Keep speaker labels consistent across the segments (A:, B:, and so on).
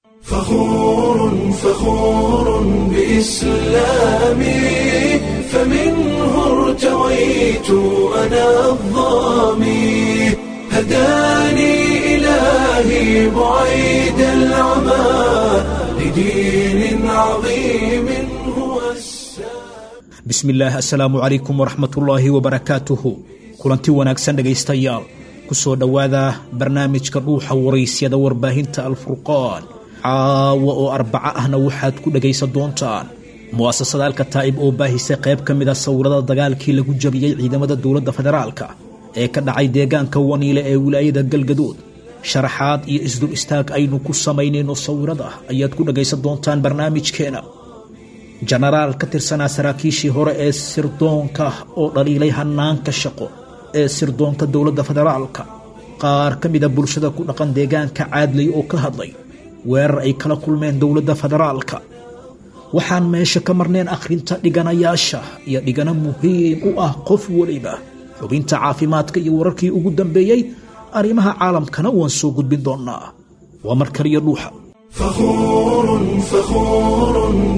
A: فخور فخور بإسلامي فمنه ارتويت أنا الظامي هداني إلهي بعيد العمى لدين عظيم هو السلام
B: bismillaah assalaamu calaykum waraxmatullaahi wabarakaatuhu kulanti wanaagsan dhegaystayaal ku soo dhowaada barnaamijka dhuuxa waraysyada warbaahinta alfurqaan caawa oo arbaco ahna waxaad ku dhegaysan doontaan mu'asasada alkataa'ib oo baahisay qayb ka mida sawirada dagaalkii lagu jabiyey ciidamada dowladda federaalka ee ka dhacay deegaanka waniile ee wilaayada galgaduud sharaxaad iyo isdul istaag aynu ku samaynayno sawirada ayaad ku dhegaysan doontaan barnaamijkeena jenaraal ka tirsanaa saraakiishii hore ee sirdoonka oo dhaliilay hanaanka shaqo ee sirdoonka dowladda federaalka qaar ka mida bulshada ku dhaqan deegaanka caadley oo ka hadlay weerar ay kala kulmeen dowladda federaalka waxaan meesha ka marneen akhrinta dhiganayaasha iyo dhigano muhiim u ah qof weliba xubinta caafimaadka iyo wararkii ugu dambeeyey arrimaha caalamkana waan soo gudbin doonnaa waa mar kaliya dhuuxa
A: فخور فخور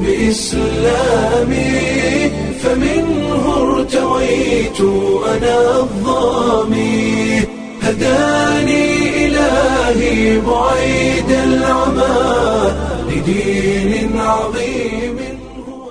A: بإسلامي فمنه ارتويت أنا الظامي هداني إلهي بعيد العمى لدين عظيم هو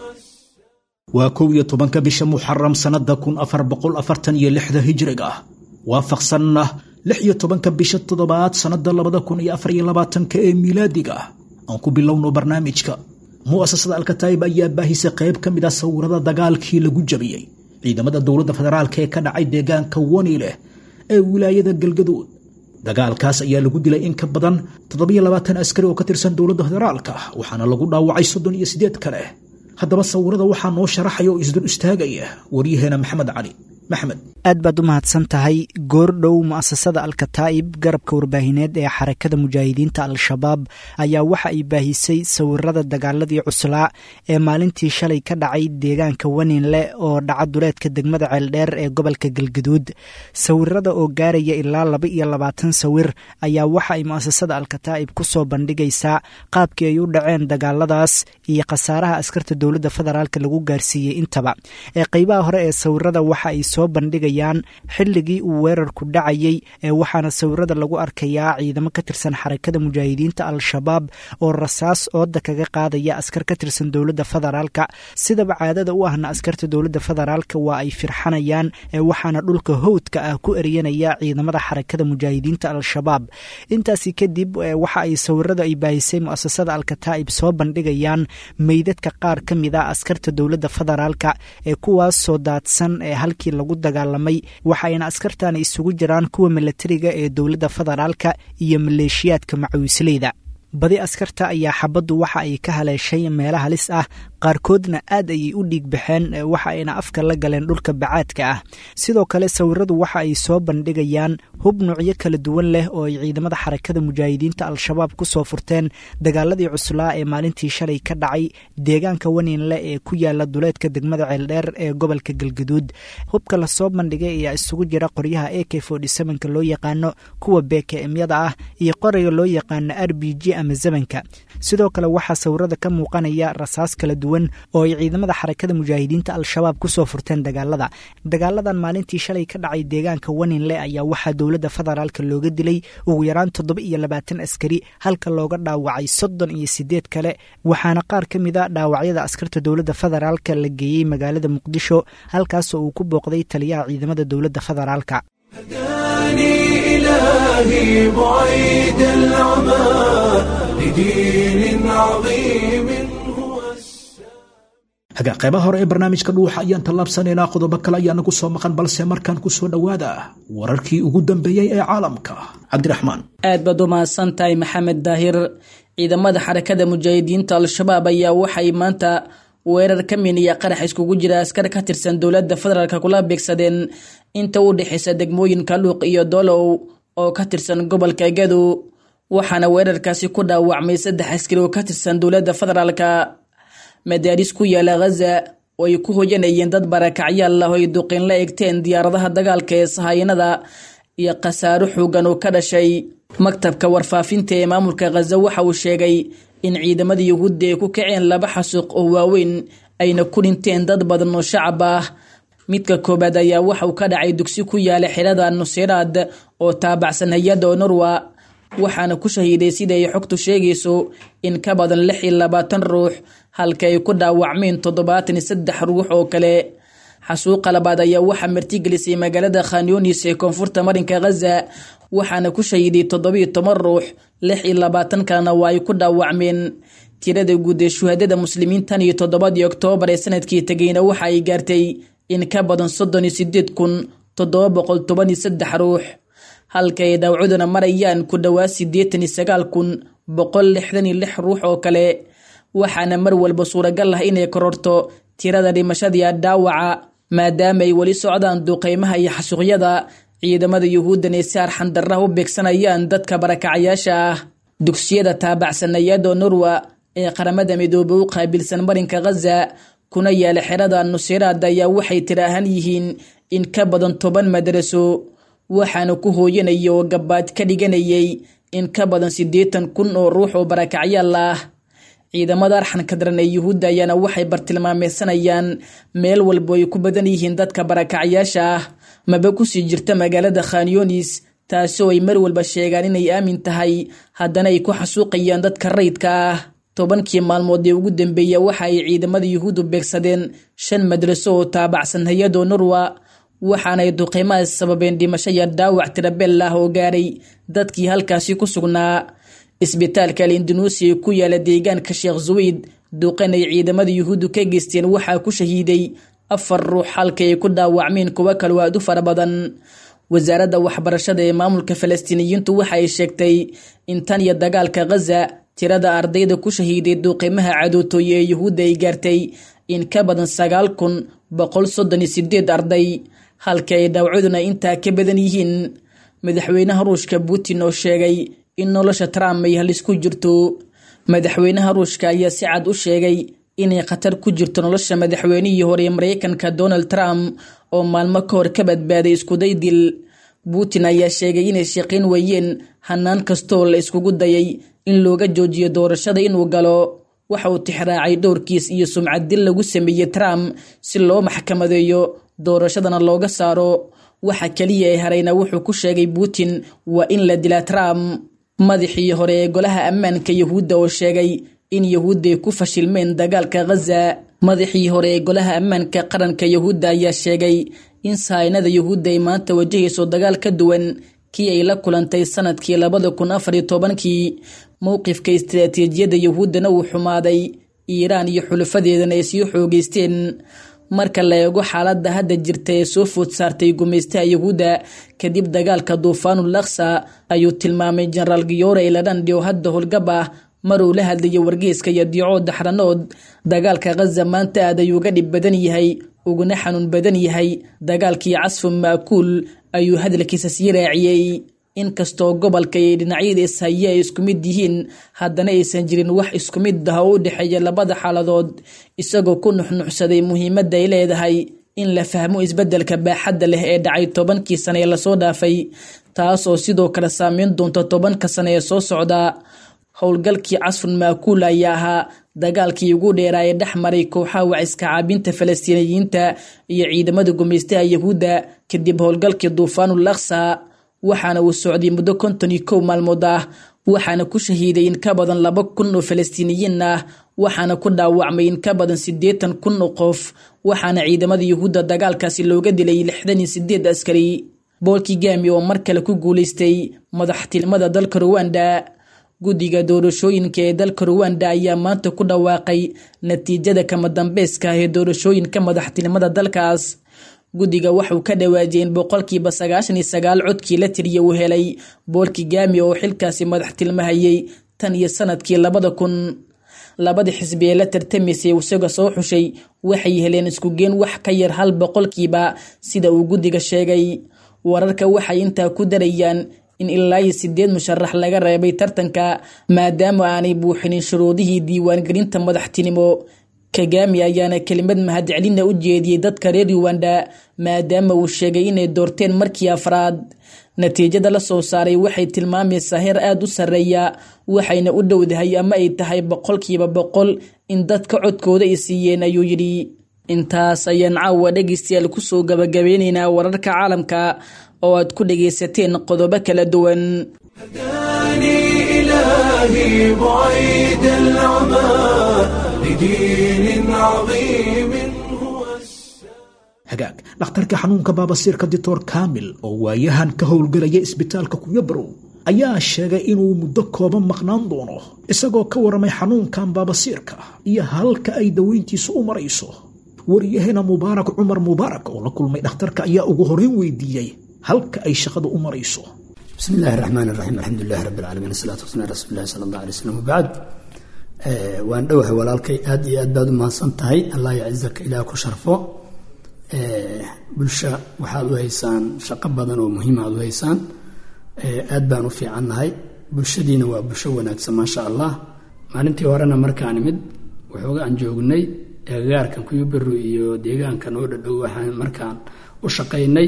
B: waa kow iyo tobanka bisha muxaram sannada kun afar boqol afartan iyo lixda hijriga ah waafaqsanna lix iyo tobanka bisha toddobaad sannada labada kun iyo afar iyo labaatanka ee miilaadiga ah aan ku bilowno barnaamijka mu'asasada alkataa'ib ayaa baahisay qayb ka mid ah sawirada dagaalkii lagu jabiyey ciidamada dowladda federaalka ee ka dhacay deegaanka waniileh ee wilaayada galgaduud dagaalkaas ayaa lagu dilay in ka badan toddobiyo labaatan askari oo ka tirsan dowladda federaalka waxaana lagu dhaawacay soddon iyo siddeed kale haddaba sawirada waxaa noo sharaxaya oo isdul istaagaya waryaheena maxamed cali maxmed
C: aad baad u mahadsan tahay goordhow mu'asasada alkataa'ib garabka warbaahineed ee xarakada mujaahidiinta al-shabaab ayaa waxa ay baahisay sawirada dagaaladii cuslaa ee maalintii shalay ka dhacay deegaanka waninle oo dhaca duleedka degmada ceeldheer ee gobolka galgaduud sawirada oo gaaraya ilaa laba iyo labaatan sawir ayaa waxa ay mu'asasada alkataa'ib ku soo bandhigaysaa qaabkii ay u dhaceen dagaaladaas iyo khasaaraha askarta dowladda federaalk lagu gaarsiiyey intaba ee qeybaha hore ee sawirada waxa ay soo bandhigayaan xilligii uu weerarku dhacayey ee waxaana sawirada lagu arkayaa ciidamo ka tirsan xarakada mujaahidiinta al-shabaab oo rasaas ooda kaga qaadaya askar ka tirsan dowladda federaalka sidaba caadada u ahna askarta dowladda federaalka waa ay firxanayaan ee waxaana dhulka howdka ah ku eryanaya ciidamada xarakada mujaahidiinta al-shabaab intaasi kadib waxa ay sawirada ay baahisay mu'asasada alkataa'ib soo bandhigayaan meydadka qaar ka mid a askarta dowladda federaalka ee kuwaas soo daadsan ee halkii lagu dagaalamay waxayna askartani isugu jiraan kuwa milatariga ee dowladda federaalka iyo maleeshiyaadka macawisleyda badi askarta ayaa xabaddu waxa ay ka haleeshay meelo halis ah qaarkoodna aad ayay u dhiig baxeen waxa ayna afka la galeen dhulka bacaadka ah sidoo kale sawiradu waxa ay soo bandhigayaan hub nuucyo kala duwan leh oo ay ciidamada xarakada mujaahidiinta al-shabaab ku soo furteen dagaaladii cuslaa ee maalintii shalay ka dhacay deegaanka waninle ee ku yaala duleedka degmada ceeldheer ee gobolka galgaduud hubka lasoo bandhigay ayaa isugu jira qoryaha a k ka loo yaqaano kuwa bkmyada ah iyo qorayga loo yaqaano r b g ama zamanka sidoo kale waxaa sawirada ka muuqanaya rasaas kala duwan oo ay ciidamada xarakada mujaahidiinta al-shabaab kusoo furteen dagaalada dagaaladan maalintii shalay ka dhacay deegaanka waninle ayaa waxaa dowladda federaalka looga dilay ugu yaraan toddoba iyo labaatan askari halka looga dhaawacay soddon iyo sideed kale waxaana qaar ka mid a dhaawacyada askarta dowladda federaalka la geeyey magaalada muqdisho halkaasoo uu ku booqday taliyaha ciidamada dowladda federaalka
A: هداني إلهي بعيد العمى لدين عظيم هو
B: hagaa qaybaha hore ee barnaamijka dhuuxa ayaan tallaabsanaynaa qodobo kale ayaa nagu soo maqan balse markaan ku soo dhowaada wararkii ugu dambeeyey ee caalamka cabdiraxmaan
D: aad baad u mahadsan tahay maxamed daahir ciidamada xarakada mujaahidiinta al-shabaab ayaa waxay maanta weerar ka miniya qarax iskugu jira askar ka tirsan dowladda federaalk kula beegsadeen inta u dhexaysa degmooyinka luuq iyo dolow oo ka tirsan gobolka gadow waxaana weerarkaasi ku dhaawacmay saddex askari oo ka tirsan dowladda federaalka madaaris ku yaala ghaza oo ay ku hoyanayeen dad barakacyaal ah oo ay duqin la egteen diyaaradaha dagaalka ee sahayanada iyo khasaaro xoogan oo ka dhashay maktabka warfaafinta ee maamulka khaza waxa uu sheegay in ciidamada yuhuudda ay ku kaceen laba xasuuq oo waaweyn ayna ku dhinteen dad badan oo shacab ah midka koobaad ayaa waxa uu ka dhacay dugsi ku yaala xerada nusiraad oo taabacsan hay-adda onorwa waxaana ku shahiiday sida ay xogtu sheegayso in ka badan lix iyo labaatan ruux halka ay ku dhaawacmeen toddobaatan iyo saddex ruux oo kale xasuuqa labaad ayaa waxaa martigelisay magaalada khanyunis ee koonfurta marinka khaza waxaana ku shahiiday toddobiyo toban ruux lix iyo labaatan kalena waa ay ku dhaawacmeen tirada guud ee shuhadada muslimiintan iyo toddobadii oktoobar ee sanadkii tegayna waxa ay gaartay in ka badan soddon iyo sideed kun toddoba boqol toban iyo saddex ruux halka ay dhaawacuduna marayaan ku dhowaad siddeetan iyo sagaal kun boqol lixdan iyo lix ruux oo kale waxaana mar walba suuragal ah inay kororto tirada dhimashadii dhaawaca maadaama ay weli socdaan duqeymaha iyo xasuuqyada ciidamada yuhuuddan ay si arxan darraha u beegsanayaan dadka barakacayaasha ah dugsiyada taabacsan hay-adda norwa ee qaramada midoobe u qaabilsan marinka khaza kuna yaala xerada nusiraad ayaa waxay tira ahaan yihiin in ka badan toban madaraso waxaana ku hooyanaya oo gabaad ka dhiganayay in ka badan siddeetan kun oo ruux oo barakacyaal ah ciidamada arxanka daran ee yuhuudda ayaana waxay bartilmaameysanayaan meel walbo ay ku badan yihiin dadka barakacyaasha ah maba kusii jirta magaalada khanyunis taasoo ay mar walba sheegaan inay aamin tahay haddana ay ku xasuuqayaan dadka rayidka ah tobankii maalmood ee ugu dambeeya waxa ay ciidamada yuhuuddu beegsadeen shan madraso oo taabacsan hay-adoo norwa waxaanay duqeymahaas sababeen dhimasho iyo dhaawac tirabeel ah oo gaaray dadkii halkaasi ku sugnaa isbitaalka al indunuusiya ee ku yaala deegaanka sheekh zuweyd duqan ay ciidamada yuhuuddu ka geysteen waxaa ku shahiiday afar ruux halka ay ku dhaawacmeen kuwo kaloo aad u fara badan wasaaradda waxbarashada ee maamulka falastiiniyiintu waxa ay sheegtay in tan iyo dagaalka khaza tirada ardayda ku shahiiday duuqimaha cadootooye ee yuhuudda ay gaartay in ka badan sagaal kun boqol soddon iyo sideed arday halka ay dhaawacaduna intaa ka badan yihiin madaxweynaha ruushka putin oo sheegay in nolosha trump ay halisku jirto madaxweynaha ruushka ayaa si cad u sheegay inay khatar ku jirto nolosha madaxweynihii hore ee mareykanka donald trump oo maalmo ka hor ka badbaaday iskuday dil putin ayaa sheegay inay shaqayn weeyeen hanaan kastooo la iskugu dayay in looga joojiyo doorashada inuu galo waxa uu tixraacay dhowrkiis iyo sumcad dil lagu sameeyey trump si loo maxkamadeeyo doorashadana looga saaro waxa keliya ee harayna wuxuu ku sheegay putin waa in la dilaa trump madaxii hore ee golaha ammaanka yuhuudda oo sheegay in yuhuudda ay ku fashilmeen dagaalka khaza madaxii hore ee golaha ammaanka qaranka yuhuudda ayaa sheegay in sahaynada yuhuudda ay maanta wajahayso dagaal ka duwan kii ay la kulantay sanadkii labada kun afar iyo tobankii mowqifka istiraatiijiyadda yuhuuddana uu xumaaday iiraan iyo xulufadeedana ay sii xoogeysteen marka la eego xaaladda hadda jirta ee soo food saartay gumaystaha yuhuudda kadib dagaalka duufaanul laksa ayuu tilmaamay jenaraal giyoore iladhandhi oo hadda howlgab ah maruu la hadlayay wargeyska iyo diico daxranood dagaalka khaza maanta aad ayuu ga dhib badan yahay uguna xanuun badan yahay dagaalkii casfu ma'kuul ayuu hadalkiisa sii raaciyey inkastoo gobolka iyo dhinacyada ishaye ay isku mid yihiin haddana aysan jirin wax isku mid ah oo u dhexeeya labada xaaladood isagoo ku nuxnuxsaday muhiimadda ay leedahay in la fahmo isbeddelka baaxadda leh ee dhacay tobankii sane ee lasoo dhaafay taas oo sidoo kale saameyn doonta tobanka sane ee soo socda howlgalkii casfun maakuul ayaa ahaa dagaalkii ugu dheeraa ee dhex maray kooxaha waciska caabinta falastiiniyiinta iyo ciidamada gumaystaha yuhuudda kadib howlgalkii duufaanul laksa waxaana uu socday muddo konton iyo kow maalmood ah waxaana ku shahiiday in ka badan laba kun oo falastiiniyiin ah waxaana ku dhaawacmay in ka badan siddeetan kun oo qof waxaana ciidamada yuhuudda dagaalkaasi looga dilay lixdan iyo sideed askari boolkii gaami oo mar kale ku guulaystay madaxtilmada dalka ruwanda guddiga doorashooyinka ee dalka ruwanda ayaa maanta ku dhawaaqay natiijada kama dambeyska ah ee doorashooyinka madaxtinimada dalkaas guddiga waxuu ka dhawaajiyay in boqolkiiba sagaashan iyo sagaal codkii la tiriya uu helay boolki gaami oo xilkaasi madaxtilmahayay tan iyo sanadkii labada kun labada xisbi ee la tartamaysay isaga soo xushay waxay heleen iskugeen wax ka yar hal boqolkiiba sida uu guddiga sheegay wararka waxay intaa ku darayaan in ilaa iyo sideed musharax laga reebay tartanka maadaama aanay buuxinin shuruudihii diiwaangelinta madaxtinimo kagami ayaana kelimad mahadcelina u jeediyey dadka reer ruwanda maadaama uu sheegay inay doorteen markii afraad natiijada la soo saaray waxay tilmaamaysaa heer aada u sarreeya waxayna u dhowdahay ama ay tahay boqolkiiba boqol in dadka codkooda ay siiyeen ayuu yidhi intaas ayaan caawa dhegaystayaal kusoo gabagabeynaynaa wararka caalamka oo aad ku dhagaysateen qodobo kala duwan
A: هداني إلهي بعيد العمى لدين عظيم هو
B: hagaag dhakhtarka xanuunka baabasiirka dictor kamil oo waayahan ka howlgelaya isbitaalka kuyabarow ayaa sheegay inuu muddo kooban maqnaan doono isagoo ka waramay xanuunkan baabasiirka iyo halka ay daweyntiisu u marayso wariyahena mubaarak cumar mubaarak oo la kulmay dhakhtarka ayaa ugu horeyn weydiiyey halka ay shaqada u marayso
E: بسم الله الرحمن الرحيم الحمد لله رب العالمين الصلاة والسلام على رسول الله صلى الله عليه وسلم وبعد waan dhowahay walaalkay aad iyo aad baad u mahadsan tahay allah yacizaka ilaah ku sharfo bulsha waxaad u haysaan shaqo badan oo muhiima aad u haysaan aad baan u fiicannahay bulshadiina waa bulsho wanaagsan maasha allah maalintii horena markaan imid waxooga aan joognay agagaarkan kuyuberu iyo deegaankan oo dhadhow waxaan markaan u shaqaynay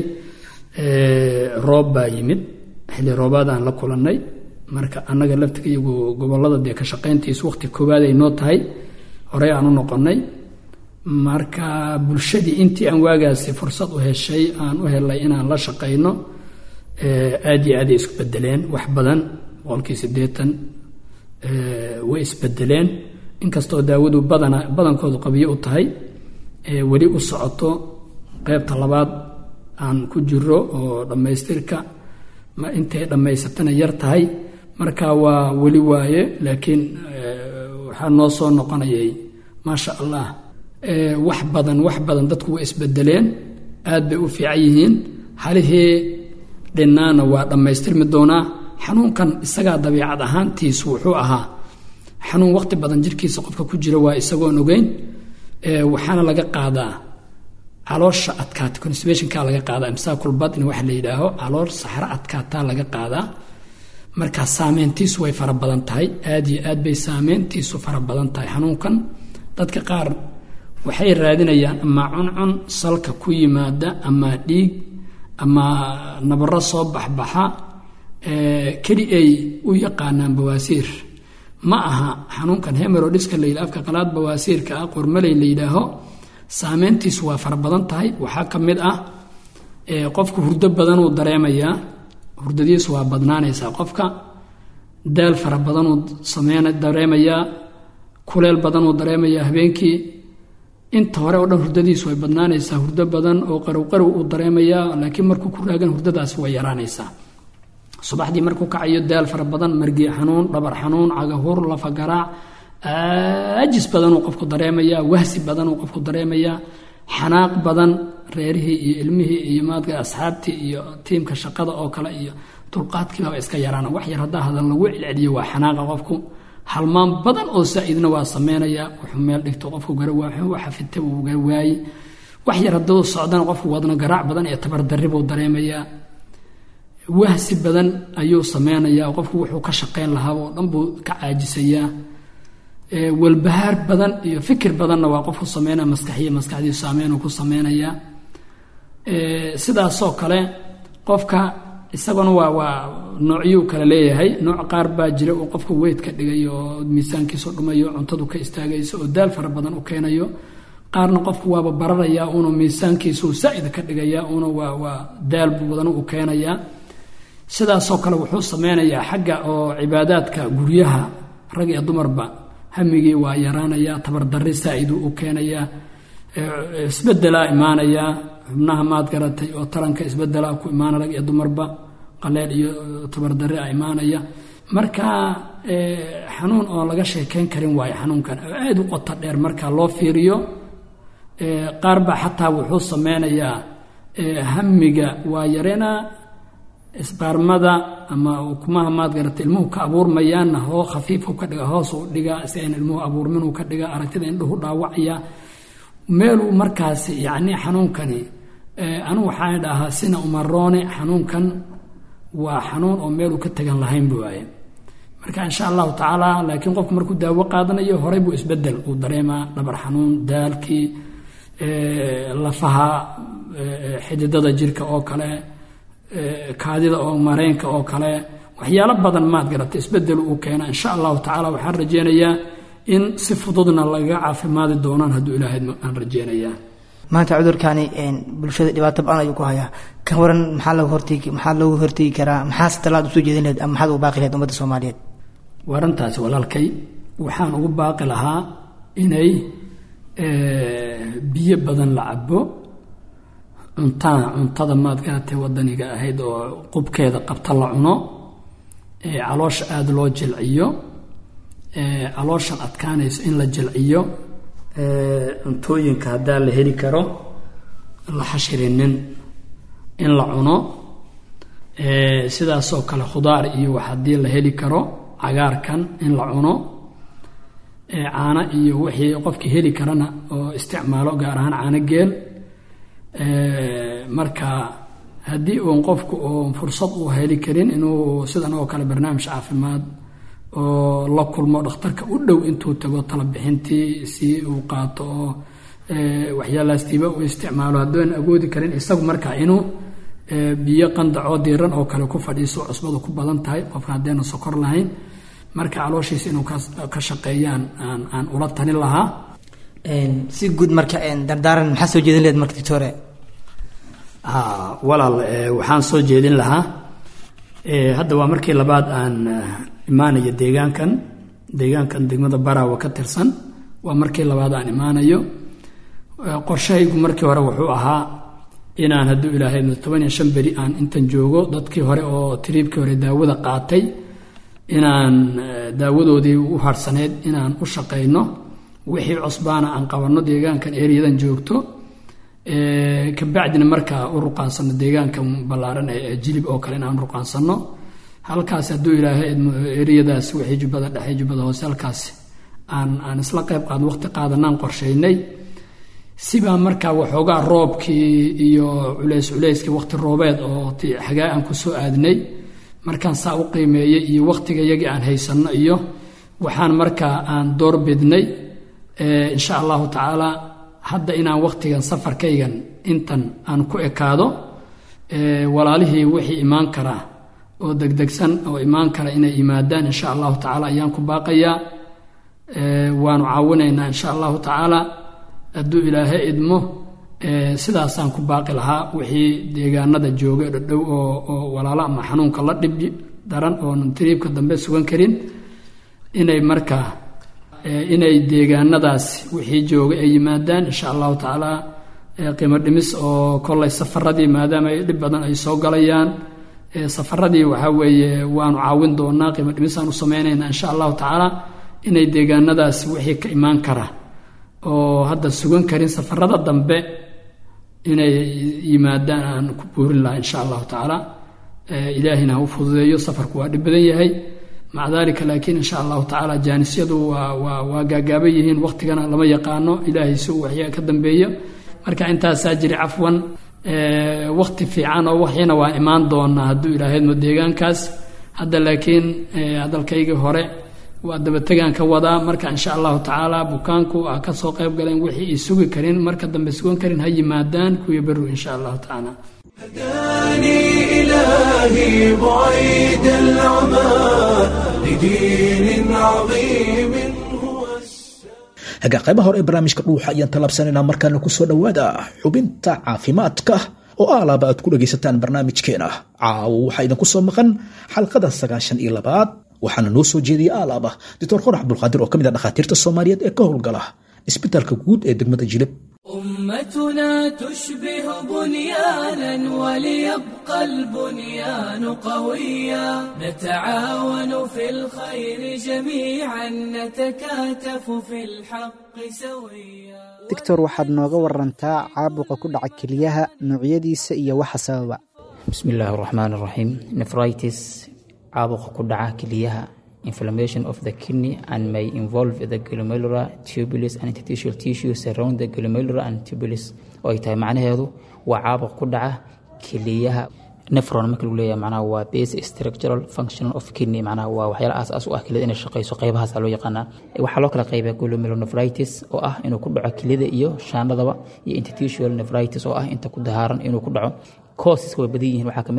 E: roob baa yimid xilli roobaadaan la kulannay marka annaga laftiga iyagu gobolada dee ka shaqayntiisu waqti koowaad ay noo tahay horey aan u noqonnay marka bulshadii intii aan waagaasi fursad u heshay aan u helay inaan la shaqayno aad iyo aaday isku bedeleen wax badan boqolkii siddeetan way isbedeleen inkastoo daawadu badana badankoodu qabiyo u tahay weli u socoto qeybta labaad aan ku jiro oo dhammaystirka ma intay dhammaysatana yar tahay marka waa weli waaye laakiin waxaa noo soo noqonayay maasha allah wax badan wax badan dadku way isbedeleen aad bay u fiican yihiin halihii dhinnaana waa dhammaystirmi doonaa xanuunkan isagaa dabiicad ahaantiisu wuxuu ahaa xanuun waqti badan jirkiisa qofka ku jira waa isagoon ogeyn waxaana laga qaadaa caloosha adkaata constibationka laga qaadaa imsaakul badni waxa la yidhaaho calool saxro adkaataa laga qaadaa marka saameyntiisu way fara badan tahay aad iyo aad bay saameyntiisu fara badan tahay xanuunkan dadka qaar waxay raadinayaan ama cuncun salka ku yimaada ama dhiig ama nabaro soo baxbaxa keli ay u yaqaanaan bawaasiir ma aha xanuunkan hemerodiska la yidhaha afka qalaad bawaasiirka ah qormaley la yidhaaho saameyntiisu waa fara badan tahay waxaa ka mid ah qofku hurdo badanuu dareemayaa hurdadiisu waa badnaanaysaa qofka daal fara badanuu sameyn dareemayaa kuleel badanuu dareemayaa habeenkii inta hore oo dhan hurdadiisu way badnaanaysaa hurdo badan oo qarow qarow uu dareemayaa laakiin markuu ku raagan hurdadaasi way yaraanaysaa subaxdii markuu kacayo daal fara badan margi xanuun dhabar xanuun cagahur lafa garaac ajis badanuu qofku dareemayaa wahsi badanuu qofku dareemayaa xanaaq badan reerihii iyo ilmihii iyo maadka asxaabtii iyo tiimka shaqada oo kale iyo dulqaadkiibaba iska yaraana wax yar haddaa hadal lagu celceliyo waa xanaaqa qofku halmaan badan oo saa-idna waa sameynaya wuxuu meel dhigto qofku garawaaxafita uu garawaaye wax yar hadduu socdana qofku wadno garaac badan iyo tabardarri buu dareemayaa wahsi badan ayuu sameynayaa qofku wuxuu ka shaqeyn lahaaba oo dhan buu ka caajisayaa walbahaar badan iyo fikir badanna waa qofku sameynaya maskaxiya maskaxdiisu saameynuu ku sameynayaa sidaasoo kale qofka isaguna waa waa noocyuu kale leeyahay nooc qaar baa jira uu qofka weyd ka dhigayo oo miisaankiisu dhumayo cuntadu ka istaagayso oo daal fara badan u keenayo qaarna qofku waaba bararaya uunu miisaankiisu saa-id ka dhigaya una waa waa daal badan u keenayaa sidaasoo kale wuxuu sameynayaa xagga oo cibaadaadka guryaha rag iyo dumarba hamigii waa yaraanayaa tabardarri saa-iduu u keenayaa isbedelaa imaanayaa xubnaha maad garatay oo taranka isbedelaa ku imaana rag iyo dumarba qaleel iyo tabardarri a imaanaya marka xanuun oo laga sheekeyn karin waayo xanuunkan oo aada u qoto dheer marka loo fiiriyo qaar baa xataa wuxuu sameynayaa hamiga waa yareynaa isbaarmada ama ukumaha maad garata ilmuhu ka abuurmayaanna hoo khafiifu ka dhiga hoos u dhigaa si ayna ilmuhu abuurminuu ka dhiga aragtida indhuhu dhaawacaya meeluu markaasi yacni xanuunkani anigu waxaan dhahaa sina umaroone xanuunkan waa xanuun oo meeluu ka tegan lahaynba waaye marka insha allahu tacaala laakiin qofku markuu daawo qaadanayo horey buu isbedel uu dareemaa dhabar xanuun daalkii lafaha xididada jirka oo kale kaadida oo mareenka oo kale waxyaalo badan maad garata isbedel uu keena insha allahu tacaala waxaan rajeynayaa in si fududna lagaga caafimaadi doonaan hadduu ilaahay aan rajeynayaa
F: maanta cudurkani bulshada dhibaato ba-an ayuu ku hayaa kan waran maxaa looga hortegi maxaa looga hortegi karaa maxaase talaad usoo jeedin lahed ama maxaad ugu baaqi lahed ummadda soomaaliyeed
E: warantaasi walaalkay waxaan ugu baaqi lahaa inay biyo badan la cabo cuntaa cuntada maad garatay wadaniga ahayd oo qubkeeda qabta la cuno caloosha aada loo jilciyo calooshan adkaanayso in la jilciyo cuntooyinka haddaa la heli karo la xashirinin in la cuno sidaasoo kale khudaar iyo wax haddii la heli karo cagaarkan in la cuno caano iyo wixii qofkii heli karana oo isticmaalo gaar ahaan caano geel marka haddii uun qofku uun fursad uu heli karin inuu sidan oo kale barnaamij caafimaad oo la kulmo dhakhtarka u dhow intuu tago talabixintii si uu qaato oo waxyaalahastiiba uu isticmaalo haddoon agoodi karin isagu markaa inuu biyo qandacoo diiran oo kale ku fadhiiso cusbadu ku badan tahay qofka haddeena sokor lahayn marka calooshiisa inuu ka shaqeeyaan aan aan ula talin lahaa
F: si guud marka dardaaran maxaa soo jeedin lehed marka doctore
E: walaal waxaan soo jeedin lahaa hadda waa markii labaad aan imaanayo deegaankan deegaankan degmada baraawa ka tirsan waa markii labaad aan imaanayo qorshahaygu markii hore wuxuu ahaa inaan hadduu ilaahay toban iyo shan beri aan intan joogo dadkii hore oo tiriibkii hore daawada qaatay inaan daawadoodii u harsaneyd inaan u shaqayno wixii cusbaana aan qabanno deegaankan eriyadan joogto kabacdina markaa u ruqaansano deegaankan ballaaran ee jilib oo kale inaan ruqaansano halkaas hadduu ilaahay eriyadaas wixii jubbada dhexe jubbada hoose halkaas aan aan isla qayb qaadno waqti qaadanaan qorshaynay sibaa markaa waxoogaa roobkii iyo culays culayskii waqti roobeed oo xagaa aan ku soo aadnay markaan saa u qiimeeyey iyo waqtiga iyagii aan haysanno iyo waxaan markaa aan door bidnay insha allahu tacaala hadda inaan waqtigan safarkaygan intan aan ku ekaado walaalihii wixii imaan karaa oo degdegsan oo imaan kara inay yimaadaan insha allahu tacaala ayaan ku baaqayaa waanu caawinaynaa insha allahu tacaala hadduu ilaahay idmo sidaasaan ku baaqi lahaa wixii deegaanada jooga dhadhow oo oo walaalo ama xanuunka la dhib daran oonan tiriibka dambe sugan karin inay markaa inay deegaanadaas wixii jooga ay yimaadaan insha allahu tacaala qiimo dhimis oo kollay safaradii maadaama ay dhib badan ay soo galayaan safaradii waxaa weeye waanu caawin doonaa qiimo dhimisaan u sameynaynaa insha allahu tacaala inay deegaanadaas wixii ka imaan kara oo hadda sugan karin safarada dambe inay yimaadaan aan ku buurin lahaa insha allahu tacaala ilaahina ha u fududeeyo safarku waa dhib badan yahay maca dalika laakiin insha allahu tacaala jaanisyadu waa waa waa gaagaaban yihiin waqtigana lama yaqaano ilaahay si uu waxyaa ka dambeeyo marka intaasaa jiri cafwan waqti fiican oo waxyana waa imaan doonaa hadduu ilaahaydmo deegaankaas hadda laakiin hadalkaygii hore waa dabategaan ka wadaa marka insha allahu tacaala bukaanku a ka soo qayb galeen wixii ay sugi karin marka dambe sugan karin ha yimaadaan kuwii beru insha allahu tacaala
A: هداني إلهي بعيد العمى لدين عظيم هو
B: hagaa qaybaha hore ee barnaamijka dhuuxa ayaan tallaabsanaynaa markaana kusoo dhowaada xubinta caafimaadka oo alaaba aad ku dhagaysataan barnaamijkeena caawo waxaa idinku soo maqan xalqada sagaashan iyo labaad waxaana noo soo jeediyay alaaba doctor qorax cabdulqaadir oo ka mid a dhakhaatiirta soomaaliyeed ee ka howlgala isbitaalka guud ee degmada jilib
G: أمتنا تشبه بنيانا وليبقى البنيان قويا نتعاون في الخير جميعا نتكاتف في الحق سويا
C: doctor waxaad nooga warantaa caabuqa ku dhaca keliyaha noocyadiisa iyo waxa sababa
H: بسم الله الرحمن الرحيم nephritis caabuqa ku dhaca keliyaha inflammation of the kidney and may involve the glomerular tubulus and interstitial tissue surround the glomerular and tubulus oo ay tahay macnaheedu waa caabuq ku dhaca keliyaha nephron marka lagu leeyahay macnaha waa basic structural function of kidney macnaha waa waxyaala aas-aas u ah keliyada inay shaqeyso qeybahaasa loo yaqaanaa waxaa loo kala qeybiya glomerulonephritis oo ah inuu ku dhaco keliyada iyo shaandhadaba iyo interstitial nephritis oo ah inta ku dahaaran inuu ku dhaco causes way badan yihiin waxaa kamid a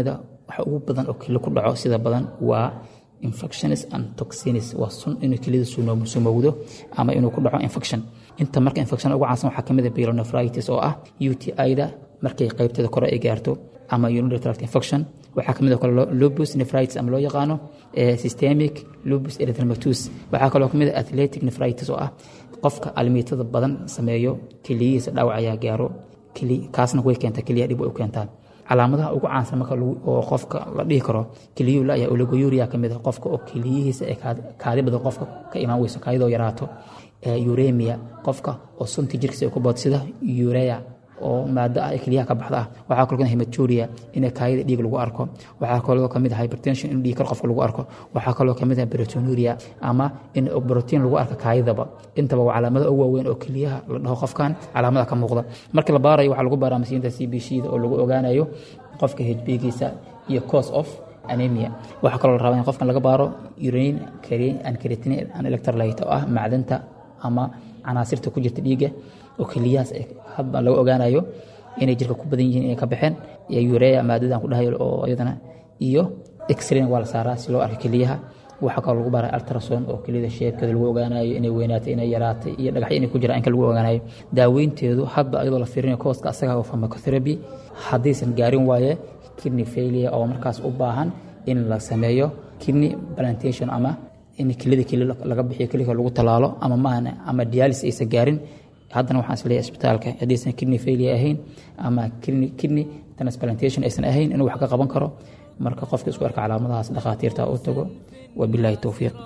H: waxa ugu badan oo keli ku dhaco sida badan waa infections and toxins waa sun inuu kelida sumowdo ama inuu ku dhaco infection inta marka infection ugu caansan waxaa kamid ah pyelonephritis oo ah UTI-da markay qaybteeda kore ay gaarto ama urinary tract infection waxaa kamid oo kale lupus nephritis ama loo yaqaano systemic lupus erythematosus waxaa kaloo kamid ah athletic nephritis oo ah qofka almiitada badan sameeyo keliyihiisa dhaawac ayaa gaaro kaasna way keentaa keliya dhib way u keentaa calaamadaha ugu caansan marka oo qofka la dhihi karo keliyuu laya oligouria kamid ah qofka oo keliyihiisa ee kaadi badan qofka ka imaan weyso kaadidoo yaraato uremia qofka oo sunta jirkiisa ay ku boodo sida urea oo maado ah ee keliyaha ka baxda ah waxaa kaloo kamid hematuria in kaayada dhiig lagu arko waxaa kaloo kamid ah hypertension in dhiig kar qofka lagu arko waxaa kaloo kamid ah proteinuria ama in protein lagu arko kaayadaba intaba waa calaamado ugu waaweyn oo keliyaha la dhaho qofkan calaamada ka muuqda marka la baarayo waxaa lagu baaraa masiinta c b c da oo lagu ogaanayo qofka hbgiisa iyo cause of anemia waxaa kaloo la rabaa in qofkan laga baaro urine and creatinine and electrolyte oo ah macdanta ama canaasirta ku jirta dhiigga oo keliyahaas hadba laga ogaanayo inay jirka ku badan yihiin inay ka baxeen iyo urea maadadan ku dhahayo oo iyadana iyo x-rayn waa la saaraa si loo arko keliyaha waxaa kaloo lagu baara ultrason oo keliyada sheebkeeda lagu ogaanayo inay weynaatay inay yaraatay iyo dhagaxyo inay ku jiraan inka lagu ogaanayo daaweynteedu hadba iyadoo la fiirinayo kooska asaga oo pharmacotherapy haddaysan gaarin waaye kidney failure oo markaas u baahan in la sameeyo kidney plantation ama in kelida keli laga bixiyo kelika lagu talaalo ama maahan ama dialis aysan gaarin haddana waxaan isleeyahay isbitaalka haddaysan kidney failure ahayn ama kidney transplantation aysan ahayn inuu wax ka qaban karo marka qofka isku arka calaamadahaas dhakhaatiirta u tago wabilaahi towfiiq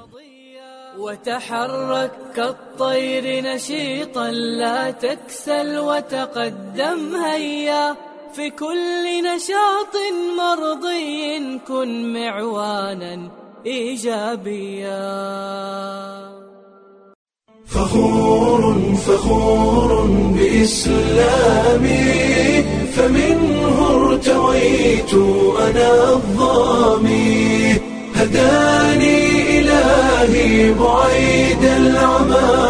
G: وتحرك كالطير نشيطا لا تكسل وتقدم هيا في كل نشاط مرضي كن معوانا ايجابيا
A: فخور فخور بإسلامي فمنه ارتويت أنا الظامي هداني إلهي بعيد العمى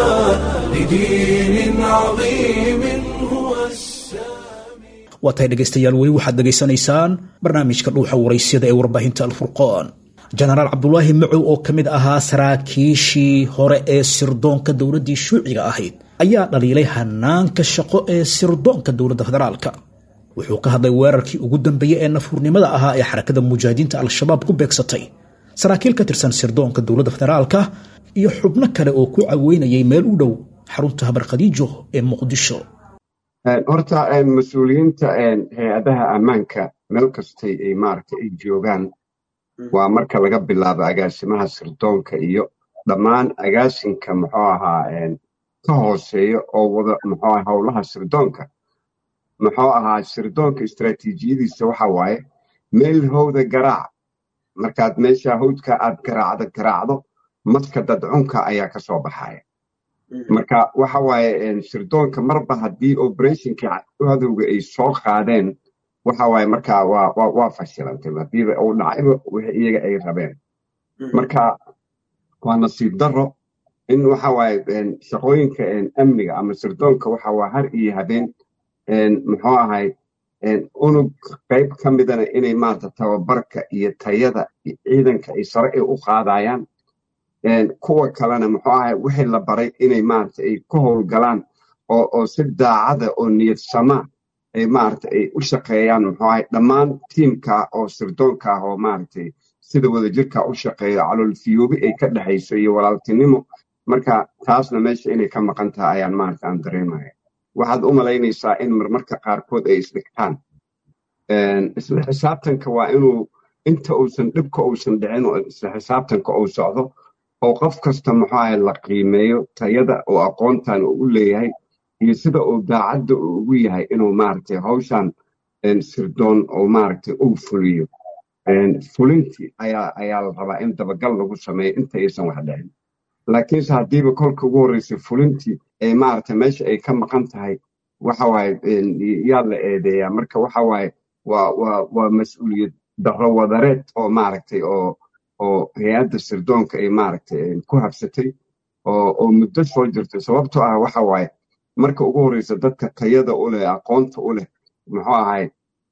A: لدين عظيم هو السامي
B: waa tahay dhegaystayaal weli waxaad dhegaysanaysaan barnaamijka dhuuxa waraysyada ee warbaahinta alfurqaan jenaraal cabdulaahi macow oo ka mid ahaa saraakiishii hore ee sirdoonka dowladdii shuuciga ahayd ayaa dhaliilay hanaanka shaqo ee sirdoonka dowladda federaalka wuxuu ka hadlay weerarkii ugu dambeeyey ee nafuurnimada ahaa ee xarakada mujaahidiinta al-shabaab ku beegsatay saraakiil ka tirsan sirdoonka dowladda federaalka iyo xubno kale oo ku caweynayay meel u dhow xarunta habar khadiijo ee muqdisho
I: horta mas-uuliyiinta hay-adaha ammaanka meel kastay ay maaragta ay joogaan waa marka laga bilaabo agaasimaha sirdoonka iyo dhammaan agaasinka muxuu ahaa ka hooseeya oo wada muxuu aha howlaha sirdoonka muxuu ahaa sirdoonka istaraatiijiyadiisa waxa waaye meel howda garaac markaad meesha howdka aad garaacdo garaacdo maska dadcunka ayaa ka soo baxaya marka waxa waaye sirdoonka marba haddii operationkii cadowga ay soo qaadeen waxa waaye marka waa waa fashilantay hadiiba uu dhacayba wixii iyaga ay rabeen marka waa nasiib darro in waxa waaye shaqooyinka amniga ama sirdoonka waxa waa har iyo habeen muxuu ahay unug qayb ka midana inay maarata tababarka iyo tayada ciidanka ay sare ay u qaadayaan kuwa kalena muxuu ahay wixii la baray inay maarata ay ku howlgalaan oo oo si daacada oo niyad sama ay maarata ay u shaqeeyaan muxuu ahay dhammaan tiimka oo sirdoonka ah oo maaragtay sida wadajirka u shaqeeyo caloolfiyoobi ay ka dhexayso iyo walaaltinimo marka taasna meesha inay ka maqan tahay ayaan maarata aan dareemaya waxaad u malaynaysaa in marmarka qaarkood ay isdhigtaan isla xisaabtanka waa inuu inta uusan dhibka uusan dhicin oo isla xisaabtanka uu socdo oo qof kasta muxuu ahay la qiimeeyo tayada oo aqoontan uu u leeyahay iyo sida uu daacadda uu ugu yahay inuu maaragtay hawshan sirdoon oo maaragtay uu fuliyo fulintii ayaa ayaa la rabaa in dabagal lagu sameeyo inta aysan wax dhicin laakiinse haddiiba kolka ugu horreysay fulintii ee maaragtay meesha ay ka maqan tahay waxa waaye yaa la eedeeyaa marka waxa waaye waa waa waa mas-uuliyad darro wadareed oo maaragtay oo oo hay-adda sirdoonka ay maaragtay ku habsatay oo oo muddo soo jirtay sababtoo ah waxa waaye marka ugu horreysa dadka tayada u leh aqoonta u leh muxuu ahay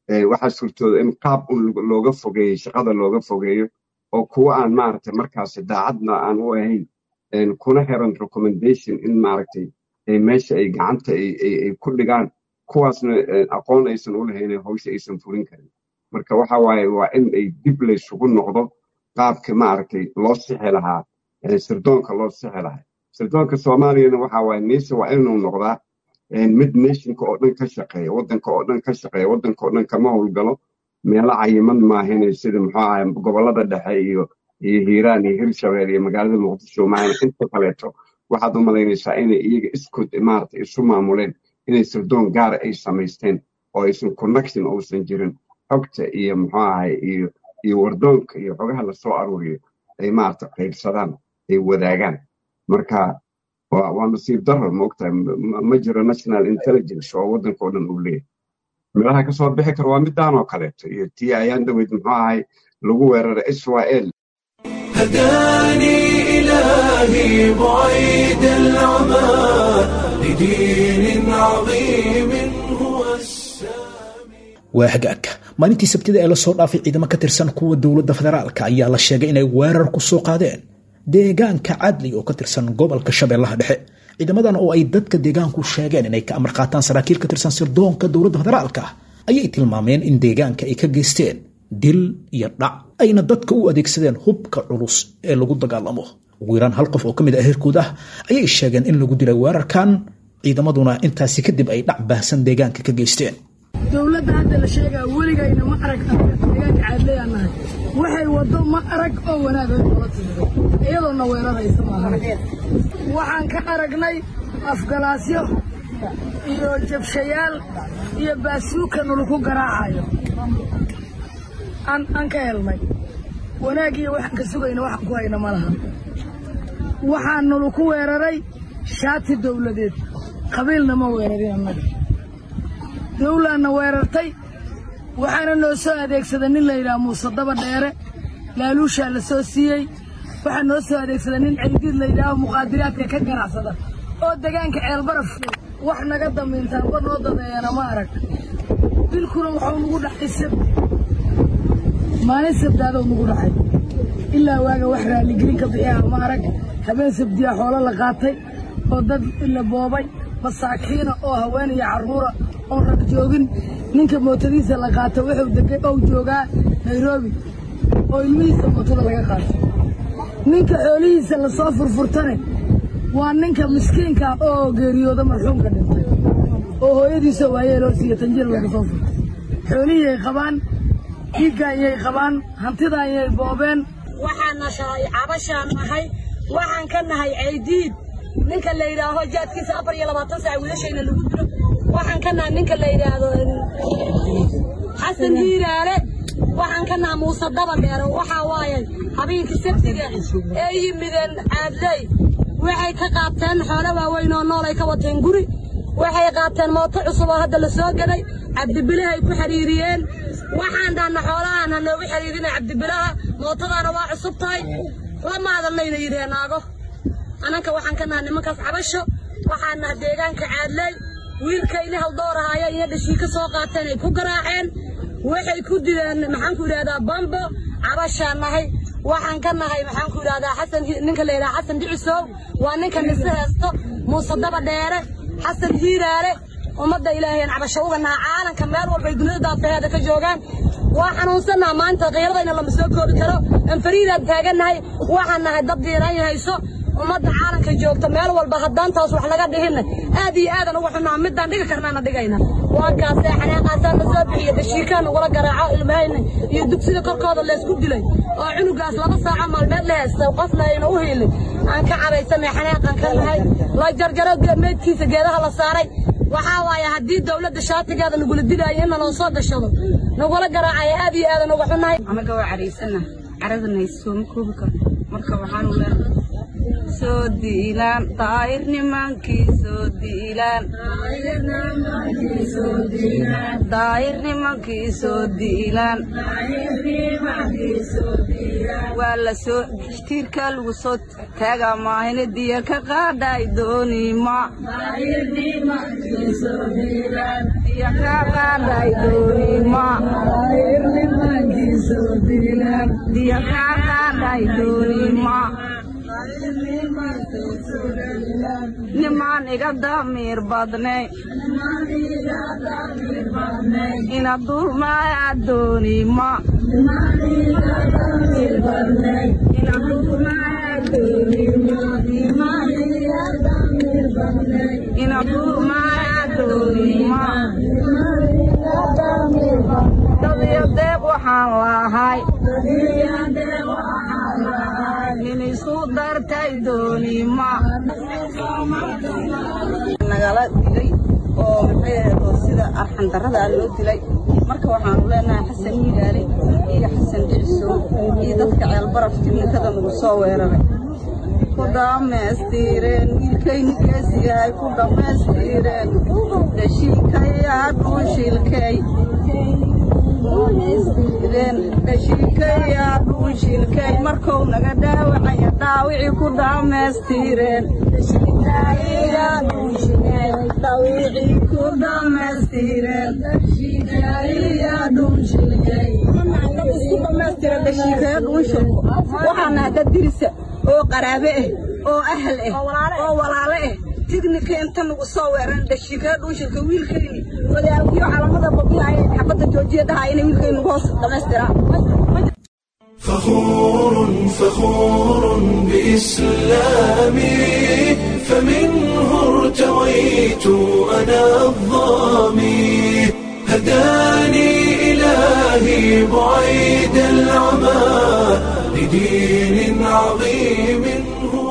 I: waxaa suurtooda in qaab un looga fogeeyo shaqada looga fogeeyo oo kuwa aan maaragtay markaasi daacadna aan u ahayn kuna xiran recommendation in maaragtay meesha ay gacanta ay ku dhigaan kuwaasna aqoon aysan u lahayn hawsha aysan furin karin marka waxa waaye waa in ay dib laysugu noqdo qaabka maaragtay loo sixi lahaa sirdoonka loo sixi lahaa sirdoonka soomaaliyana waxa waaye niise waa inuu noqdaa mid nationka oo dhan ka shaqeeya waddanka oo dhan ka shaqeeya waddanka oo dhan kama howlgalo meelo cayiman maahine sida muxuu ahay gobollada dhexe iyo iyo hiiraan iyo hirshabeel iyo magaalada muqdisho maahine inta kaleeto waxaad u malaynaysaa inay iyaga iskood maaragtay isu maamuleen inay sirdoon gaara ay samaysteen oo aysan connection uusan jirin xogta iyo muxuu ahay iyo iyo wardoonka iyo xogaha lasoo aruuriyo ay maaragtay qaybsadaan ay wadaagaan marka waa nasiib daro maogtahay ma jiro national intelligence oo waddanka oo dhan uu leeyahay meelaha ka soo bixi kara waa midaan oo kaleeto iyo tii ayaan dhaweyd muxuu ahay lagu weeraray israel
A: هداني إلهي بعيد العمى لدين عظيم هو السامي
B: waa hagaag maalintii sabtida ee lasoo dhaafay ciidamo ka tirsan kuwa dowladda federaalka ayaa la sheegay inay weerar ku soo qaadeen deegaanka cadli oo ka tirsan gobolka shabeellaha dhexe ciidamadan oo ay dadka deegaanku sheegeen inay ka amar qaataan saraakiil ka tirsan sirdoonka dowladda federaalka ayay tilmaameen in deegaanka ay ka geysteen dil iyo dhac ayna dadka u adeegsadeen hubka culus ee lagu dagaalamo ugu yaraan hal qof oo ka mid ah heerkood ah ayay sheegeen in lagu dilay weerarkan ciidamaduna intaasi kadib ay dhac baahsan deegaanka ka geysteen
J: dowladda hadda la sheegaa weligayna ma arag deegaanka caadlayaan nahay waxay waddo ma arag oo wanaagay noola timiday iyadoona weeraraysa maahan waxaan ka aragnay afgalaasyo iyo jabshayaal iyo baasuuka nalaku garaacayo aan ka helnay wanaagiyo waxaan ka sugayna waxaan ku hayna ma laha waxaa nalaku weeraray shaati dowladeed qabiilna ma weerarin annaga dawlaanna weerartay waxaana noo soo adeegsada nin layidhaha muuse daba dheere laaluushaa la soo siiyey waxaa noo soo adeegsada nin ceydiid layidhaaho muqaadiraadka ka ganacsada oo degaanka ceelbaraf wax naga damiintaanba noo dadeeyana ma arag dilkuna waxuu nagu dhacay sabti maalin sabdaadou nagu dhacay ilaa waaga wax raalligelin ka bixiyaha ma arag habeen sabdiya xoolo la qaatay oo dad la boobay masaakiina oo haweenaya carruura oon rag joogin ninka mootadiisa la qaato wuxuu degay ou joogaa nairobi oo ilmihiisa mootada laga qaatay ninka xoolihiisa lasoo furfurtane waa ninka miskiinka oo geeriyooda marxuumka dhintay oo hooyadiisa waayeeloo siiya tanjir laga soo furtay xoolihiyay qabaan dhiiggaanyay qabaan hantidaanyay boobeen
K: waxaana shahay cabashaan nahay waxaan ka nahay ceydiid ninka la yidhaaho jaadkiisa afar iyo labaatan saac wiilashayna lagu dilo waxaan ka nahay ninka la yidhaahdo xasan hiiraale waxaan ka nahay muuse daba dheere waxaa waaye habeenkii sabtiga ee yimideen caadley waxay ka qaateen xoolo waaweyn oo nool ay ka wateen guri waxay qaateen mooto cusub oo hadda la soo gaday cabdibilahay ku xiriiriyeen waxaan dhaana xoolahaan ha noogu xiriirina cabdibilaha mootadaana waa cusub tahay lama hadalnayna yidheen naago ananka waxaan ka nahay nimankaas cabasho waxaan nahay deegaanka caadley wiilkayni haldoorahaaya iyo dhashii ka soo qaateen ay ku garaaceen waxay ku dileen maxaanku idhahdaa bambo cabashaan nahay waxaan ka nahay maxaanku idhahdaa xasan ninka la yidhaha xasan dhicisow waa ninka nise heesto muuse daba dheere xasan hiiraale ummadda ilaahayan cabasho uga naha caalanka meel walbay dunida daafaheeda ka joogaan waa xanuunsannaha maanta qiiradayna lama soo koobi karo anfariidaan taagannahay waxaan nahay dad diiran hayso ummadda caalanka joogta meel walba haddaan taas wax laga dhihinna aad iyo aadan uga xunnaa midaan dhigi karnaana dhigayna waa kaasee xanaaqaasaa la soo bixiya dashiikaa nagula garaaco ilmahayna iyo dugsida korkooda laysku dilay oo cunugaas laba saaco maalmeed la haysta qofna ayna u helin aan ka cabaysanay xanaaqan ka nahay la jarjaro meydkiisa geedaha la saaray waxaa waaye haddii dawladda shaatigeeda nagula dilaayo in naloo soo gashado nagula garaacaya aad iyo aadan uga xunnahay
L: anaga waa caraysana caradana sooma koobi karno marka waxaanu leenahay soo diilaan daa'ir nimankii soo diilaan daa'ir nimankii soo diilaan waa la soo tiirkaa lagu soo taagaa maahine diya ka qaadhay doonima diya ka qaadhay doonima diya ka qaadhay doonima nimaan iga damiir badnay ina dulmaaya doonima ina dulmaaya doonima dadiyo deeq waxaan lahay nin isku dartay doonima nagala dilay oo maxay ahayd oo sida arxan darrada ah loo dilay marka waxaanu leenahay xasan hilaali iyo xasan dhiciso iyo dadka ceelbaraf tignikada nagu soo weeraray ku dhammaystireen wiilkayni geesigahay ku dhammaystireen dhashiikayaa dhuushilkay dhashiikayaa dhuushilkay markou naga dhaawacaya dhaawicii ku dhammaystireen dhaawicii ku dhammaystireen waxaana hadda dirisa oo qaraabe ah oo ahal ah oo walaale ah tignika inta nagu soo weeran dhashiikee dhuushilka wiilkayni wadaalkiyo calamada babinaya xabadda joojiya dhahaa inay wiilkayni hoos dhammaystiraan
A: فخور فخور بإسلامي فمنه ارتويت أنا الظامي هداني إلهي بعيد العمى لدين عظيم هو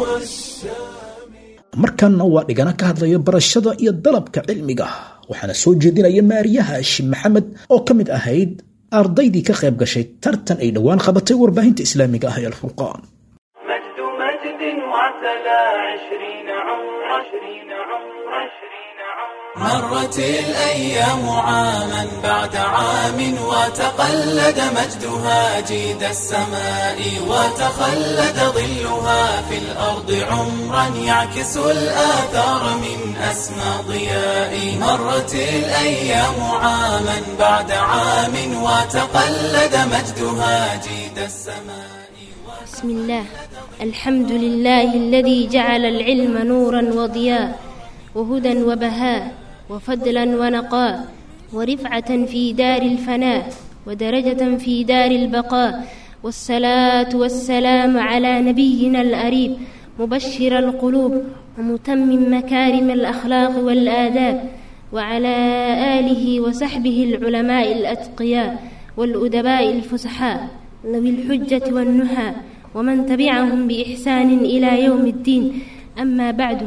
B: markanna waa dhigana ka hadlaya barashada iyo dalabka cilmiga waxaana soo jeedinaya maariyaha hashim maxamed oo ka mid ahayd ardaydii ka qayb gashay tartan ay dhowaan qabatay warbaahinta islaamiga ah ee alfurqaan
A: مجد مجد وعتلى عشرين عمر عشرين عمر عشرين عمر
M: مرت الأيام عاما بعد عام وتقلد مجدها جيد السماء وتخلد ظلها في الأرض عمرا يعكس الآثار من أسمى ضياء مرت الأيام عاما بعد عام وتقلد مجدها جيد السماء
N: بسم الله الحمد لله الذي جعل العلم نورا وضياء وهدى وبهاء وفضلا ونقاء ورفعة في دار الفناء ودرجة في دار البقاء والصلاة والسلام على نبينا الأريب مبشر القلوب ومتمم مكارم الأخلاق والآداب وعلى آله وصحبه العلماء الأتقياء والأدباء الفصحاء ذوي الحجة والنهى ومن تبعهم بإحسان إلى يوم الدين أما بعد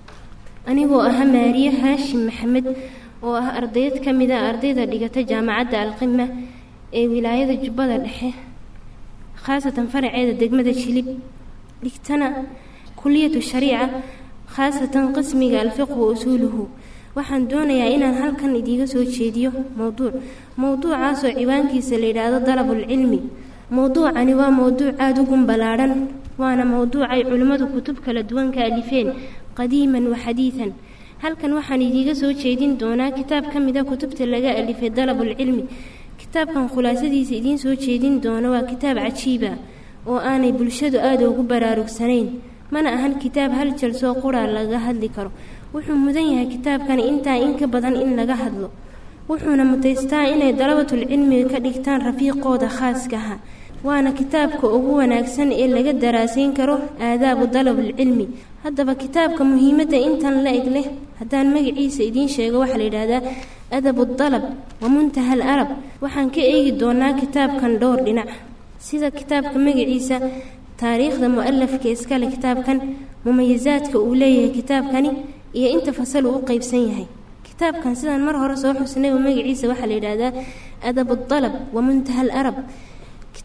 N: anigoo ah maariye haashim maxamed oo ah ardayd ka mid a ardayda dhigata jaamacadda alqima ee wilaayada jubbada dhexe khaasatan faraceeda degmada shilib dhigtana kuliyatu shariica khaasatan qismiga alfiqh wa usuuluhu waxaan doonayaa inaan halkan idiiga soo jeediyo mowduuc mowduucaasoo ciwaankiisa la yidhaahdo dalabulcilmi mowduucani waa mowduuc aada u gunballaadhan waana mowduucay culimmadu kutub kala duwan ka alifeen qadiiman wa xadiidan halkan waxaan idiiga soo jeedin doonaa kitaab ka mida kutubta laga alifay dalabulcilmi kitaabkan khulaasadiisa idiin soo jeedin doono waa kitaab cajiiba oo aanay bulshadu aada ugu baraarugsanayn mana ahan kitaab hal jalsoo quraa laga hadli karo wuxuu mudan yahay kitaabkani intaa in ka badan in laga hadlo wuxuuna mutaystaa inay dalabatulcilmiga ka dhigtaan rafiiqooda khaaskaha waana kitaabka ugu wanaagsan ee laga daraasayn karo aadaabu dalabulcilmi haddaba kitaabka muhiimadda intan la eg leh haddaan magaciisa idiin sheego waxaa la yidhaahdaa adabu dalab wa muntaha al arab waxaan ka eegi doonaa kitaabkan dhowr dhinac sida kitaabka magaciisa taariikhda mu-alafka iskale kitaabkan mumayisaadka uu leeyahay kitaabkani iyo inta fasal uu u qeybsan yahay kitaabkan sidaan mar hore soo xusnay oo magaciisa waxaa la yidhaahdaa adabu dalab wa muntaha al arab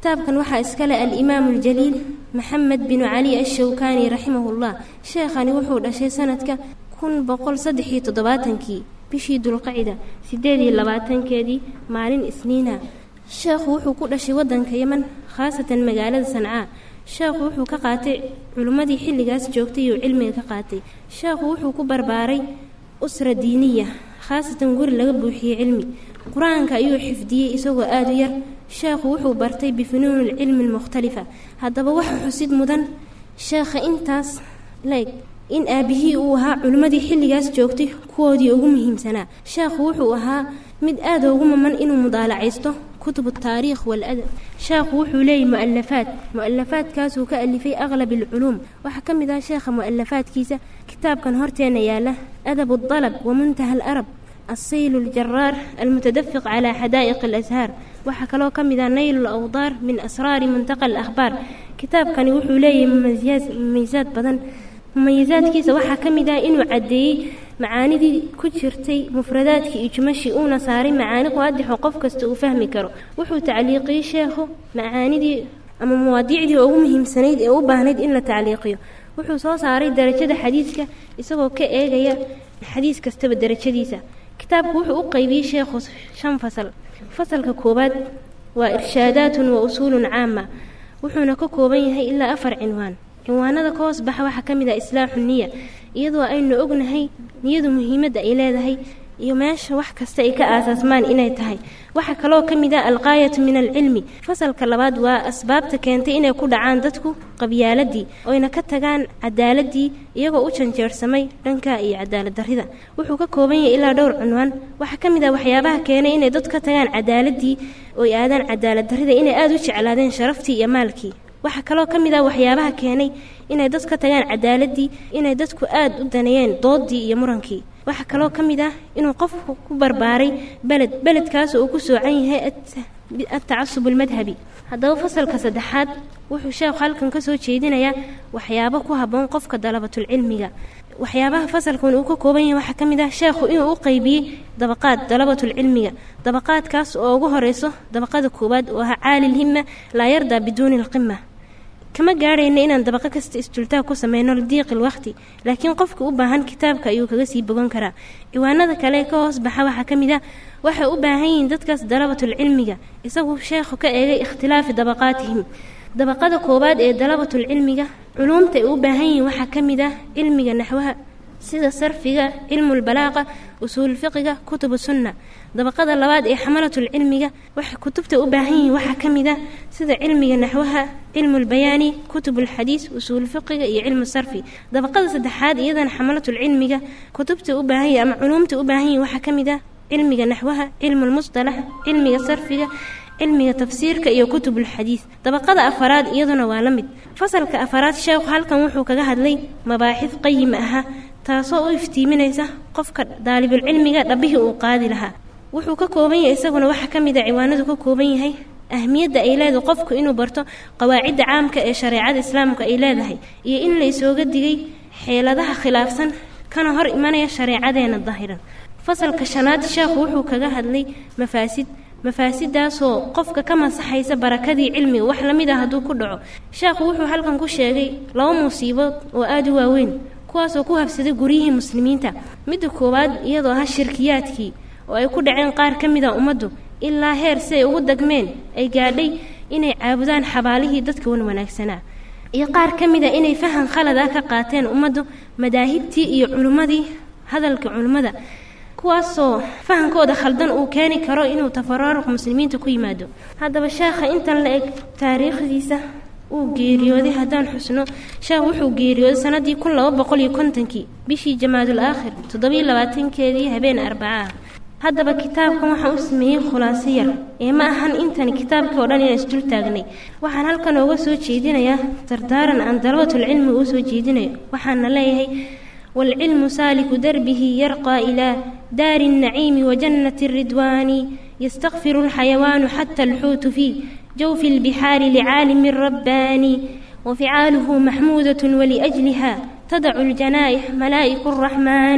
N: kitaabkan waxaa iskale alimaamu aljaliil maxamed binu cali ashawkaani raximahullah sheekhani wuxuu dhashay sanadka kun boqol saddex iyo toddobaatankii bishii dulqacida sideed iyo labaatankeedii maalin isniina sheekhu wuxuu ku dhashay waddanka yeman khaasatan magaalada sancaa sheekhu wuxuu ka qaatay culimmadii xilligaas joogtay uu cilmiga ka qaatay sheekhu wuxuu ku barbaaray usra diiniya khaasatan guri laga buuxiyey cilmi qur-aanka ayuu xifdiyey isagoo aada u yar sheekhu wuxuu bartay bifunuuni lcilmi almukhtalifa haddaba waxa xusid mudan sheekha intaas leeg in aabihii uu ahaa culimmadii xilligaas joogtay kuwoodii ugu muhiimsanaa sheekhu wuxuu ahaa mid aada ugu maman inuu mudaalacaysto kutub taariikh waladab sheekhu wuxuu leeyahy mu'alafaad mu'alafaadkaasuu ka alifay aqlab alculuum waxaa ka mid ah sheekha mu'alafaadkiisa kitaabkan horteena yaala adab aldalab wa muntaha alarab الصيل الجرار المتدفق على حدائق الأزهار waxaa kaloo ka mid ah nayl alawdaar min asraari muntaqa alakhbaar kitaabkani wuxuu leeyahay mumaysaad badan mumayisaadkiisa waxaa ka mid ah inuu caddeeyey macaanidii ku jirtay mufradaadkii iyo jumashii uuna saaray macaani qaadixo qof kasta uu fahmi karo wuxuu tacliiqiyey sheekhu macaanidii ama mawaadiicdii ugu muhiimsanayd ee u baahnayd in la tacliiqiyo wuxuu soo saaray darajada xadiiska isagoo ka eegaya xadiis kastaba darajadiisa kitaabku wuxuu u qaybiyey sheekhu shan fasal fasalka koowaad waa irshaadaatun wa usuulun caama wuxuuna ka kooban yahay ilaa afar cinwaan cinwaanada ka hoos baxa waxaa ka mid ah islaaxu niya iyadoo aynu ognahay niyadu muhiimadda ay leedahay iyo meesha wax kasta ay ka aasaasmaan inay tahay waxaa kaloo ka mid ah alqaayatu min alcilmi fasalka labaad waa asbaabta keentay inay ku dhacaan dadku qabyaaladii oyna ka tagaan cadaaladii iyagoo u janjeersamay dhanka iyo cadaalad darrida wuxuu ka kooban yahay ilaa dhowr cunwaan waxaa ka mid ah waxyaabaha keenay inay dad ka tagaan cadaaladii oy aadaan cadaalad darrida inay aada u jeclaadeen sharaftii iyo maalkii waxaa kaloo ka mid ah waxyaabaha keenay inay dad ka tagaan cadaaladii inay dadku aada u daneeyeen doodii iyo murankii waxaa kaloo ka mid ah inuu qofku ku barbaaray beled beledkaas uu ku soocan yahay atacasub almadhabi haddaba fasalka saddexaad wuxuu sheekhu halkan ka soo jeedinayaa waxyaabo ku habboon qofka dalabatulcilmiga waxyaabaha fasalkan uu ka kooban yahay waxaa ka mid ah sheekhu inuu u qaybiyey dabaqaad dalabatulcilmiga dabaqaadkaas oo ugu horeyso dabaqada koowaad oo ahaa caali lhima laa yardaa biduuni alqima kama gaadhayna inaan dabaqo kasta istultaag ku sameyno lidiiqil waqti laakiin qofka u baahan kitaabka ayuu kaga sii bogan karaa ciwaanada kale ka hoos baxa waxaa ka mid ah waxay u baahan yihiin dadkaas dalabatulcilmiga isagu sheekhu ka eegay ikhtilaafi dabaqaatihim dabaqada koowaad ee dalabatulcilmiga culuumta ay u baahan yihiin waxaa ka mid ah cilmiga naxwaha sida sarfiga cilmulbalaaqa usuulfiqiga kutubu sunna dabaqada labaad ee xamalatulcilmiga waxay kutubta u baahan yihiin waxaa ka mid ah sida cilmiga naxwaha cilmulbayaani kutubulxadiis usuulfiqiga iyo cilmu sarfi dabaqada saddexaad iyadana xamalatulcilmiga kutubta u baahan yihin ama culuumta u baahan yihin waxaa ka mid ah cilmiga naxwaha cilmulmusطalax cilmiga sarfiga cilmiga tafsiirka iyo kutubulxadiis dabaqada afaraad iyaduna waa la mid fasalka afaraad sheekhu halkan wuxuu kaga hadlay mabaaxid qayima aha taasoo u iftiiminaysa qofka daalibulcilmiga dhabbihii uu qaadi lahaa wuxuu ka kooban yahay isaguna waxaa ka mid a ciwaanadu ka kooban yahay ahmiyadda ay leedahay qofku inuu barto qawaacidda caamka ee shareecada islaamka ay leedahay iyo in la isooga digay xeeladaha khilaafsan kana hor imanaya shareecadeena dahiran fasalka shanaad sheekhu wuxuu kaga hadlay mafaasid mafaasidaasoo qofka ka masaxaysa barakadii cilmiga wax lamid ah hadduu ku dhaco sheekhu wuxuu halkan ku sheegay laba musiibood oo aada u waaweyn kuwaasoo ku habsaday guryihii muslimiinta midda koowaad iyadoo ah shirkiyaadkii oo ay ku dhaceen qaar ka mid a ummaddu ilaa heer si ay ugu dagmeen ay gaadhay inay caabudaan xabaalihii dadka wan wanaagsanaa iyo qaar ka mid a inay fahan khalad ah ka qaateen ummaddu madaahibtii iyo culimmadii hadalka culimmada kuwaasoo fahankooda khaldan uu keeni karo inuu tafaraaruq muslimiinta ku yimaado haddaba sheekha intan la eg taariikhdiisa uu geeriyooday haddaan xusno sheekh wuxuu geeriyooday sanadii kun laba boqol iyo kontonkii bishii jamaadul aakhir toddobiyo labaatankeedii habeen arbaca ah haddaba kitaabkan waxaan u sameeyey khulaaso yar ee ma ahan intani kitaabkii oo dhan inaan isdul taagnay waxaan halkan ooga soo jeedinayaa dardaaran aan dalabatulcilmi uu soo jeedinayo waxaana leeyahay والعلم سالك دربه يرقى إلى دار النعيم وجنة الرضوان يستغفر الحيوان حتى الحوت في جوف البحار لعالم رباني وفعاله محمودة ولأجلها تدع الجنائح ملائك الرحمن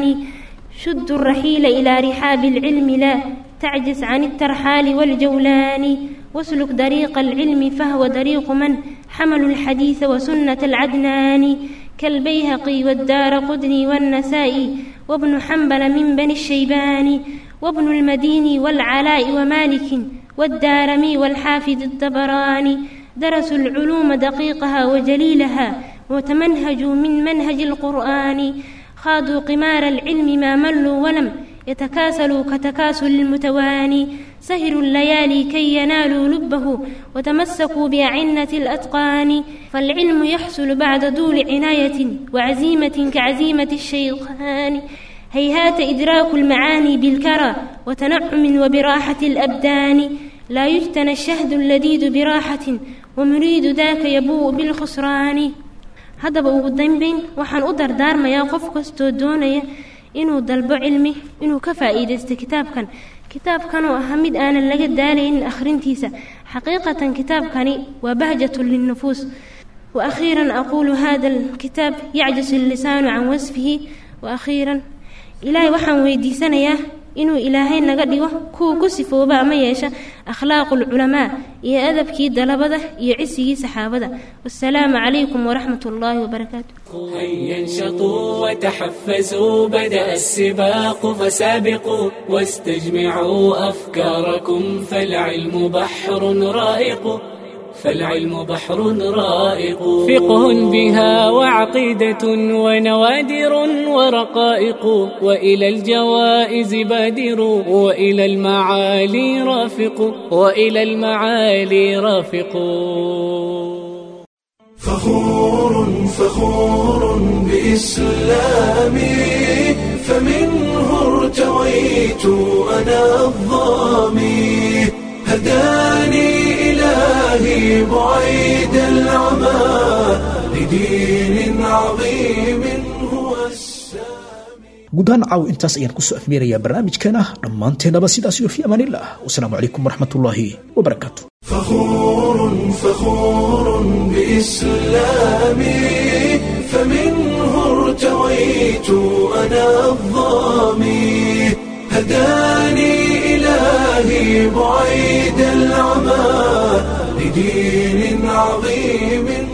N: شد الرحيل إلى رحاب العلم لا تعجز عن الترحال والجولان واسلك طريق العلم فهو طريق من حملوا الحديث وسنة العدنان كالبيهقي والدار قدني والنسائي وابن حنبل من بني الشيبان وابن المديني والعلاء ومالك والدارمي والحافظ الطبراني درسوا العلوم دقيقها وجليلها وتمنهجوا من منهج القرآن خاضوا قمار العلم ما ملوا ولم يتكاسلوا كتكاسل المتواني سهروا الليالي كي ينالوا لبه وتمسكوا بأعنة الأتقان فالعلم يحصل بعد طول عناية وعزيمة كعزيمة الشيطان هيهات إدراك المعاني بالكرى وتنعم وبراحة الأبدان لا يجتنى الشهد اللذيذ براحة ومريد ذاك يبوء بالخسران haddaba ugu dambeyn waxaan u dardaarmayaa qof kastoo doonaya inuu dalbo cilmi inuu ka faa'iidaysto kitaabkan kitaabkan oo ah mid aanan laga daalaynin akhrintiisa xaqiiqatan kitaabkani waa bahjatun linnufuus waakhiiran aquulu hada alkitaab yacjisu allisaanu can wasfihi waakhiiran ilaahay waxaan weydiisanayaa inuu ilaahay naga dhigo kuwa ku sifooba ama yeesha akhlaaqu lculamaa iyo adabkii dalabada iyo cisigii saxaabada wasalaamu calaykum waraxmat ullaahi wabarakaatu
G: هيا انشطوا وتحفزوا بدأ السباق فسابقوا واستجمعوا أفكاركم فالعلم بحر رائق فالعلم بحر رائق فقه بها وعقيدة ونوادر ورقائق وإلى الجوائز بادروا وإلى المعالي رافقوا وإلى المعالي رافقوا
A: فخور فخور بإسلامي فمنه ارتويت أنا الظامي هداني إلهي بعيد العمى لدين عظيم هو
B: guud ahaan caaw intaas ayaan kusoo afmeerayaa barnaamijkeena dhammaanteennaba sidaas iyo fi amaanillah wasalaamu calaykum waraxmatullaahi wabarakaatu
A: فخور فخور بإسلامي فمنه ارتويت أنا الظامي هداني إلهي بعيد العمى لدين عظيم